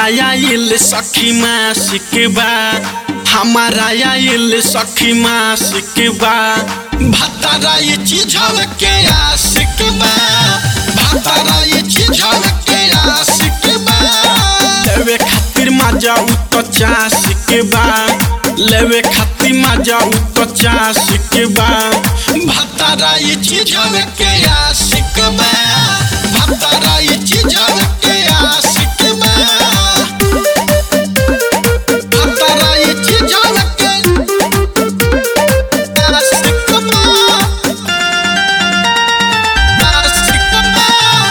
आइल सखी मासिक बा हमारा आइल सखी मासिक बा भतारा ये चीजव के आशिक बा भतारा ये चीजव के आशिक बा लेवे खातिर मजा उ तो चासिक बा लेवे खातिर मजा उ तो चासिक बा भतारा ये चीजव के आशिक बा भतारा ये चीजव के आशिक बा भतारा ये चीजव के आशिक बा आशिक बा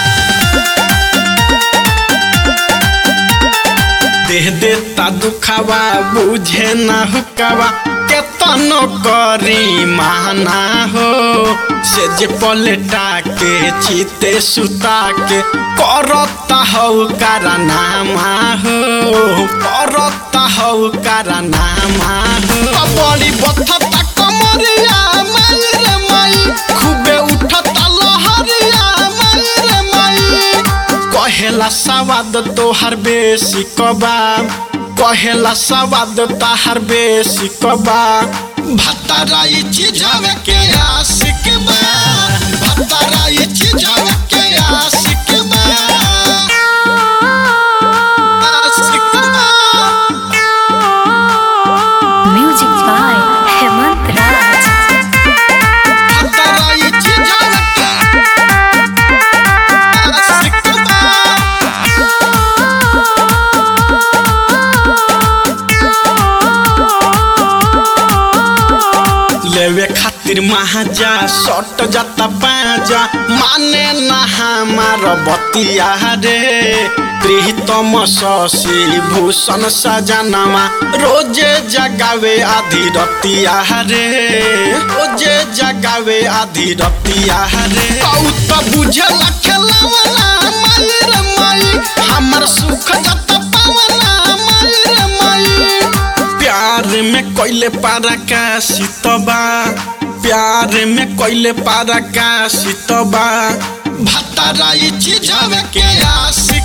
देह देता दुखावा बुझे ना हुकावा केतनो करी माना हो से जे पलटा के चीते सुता के करता हो कारनामा हो करता हो कारनामा हो बड़ी बथता कमरिया मायर माई खूबे उठता लहरिया मायर माई कहेला सवाद तोहर बेसी कबाब कहेला सवाद तोहर बेसी कबाब भतारा ये चीजव के आशिक बा भतारा ये चीजव के आशिक बा आशिक बा Music by Hemant Raj. भतारा ये चीजव के आशिक बा लेवे खातिर महाजा सट जाता पाजा माने ना हमार बतिया रे प्रीतम शशि भूषण सजनमा रोजे जगावे आधी रतिया रे रोजे जगावे आधी रतिया रे औ त बुझला खेलवला माई रे माई हमर सुख जाता पावला माई रे माई प्यार में कोइले पारा का सितबा प्यार में कोइले पारा का सितबा भतारा ये चीजव के आशिक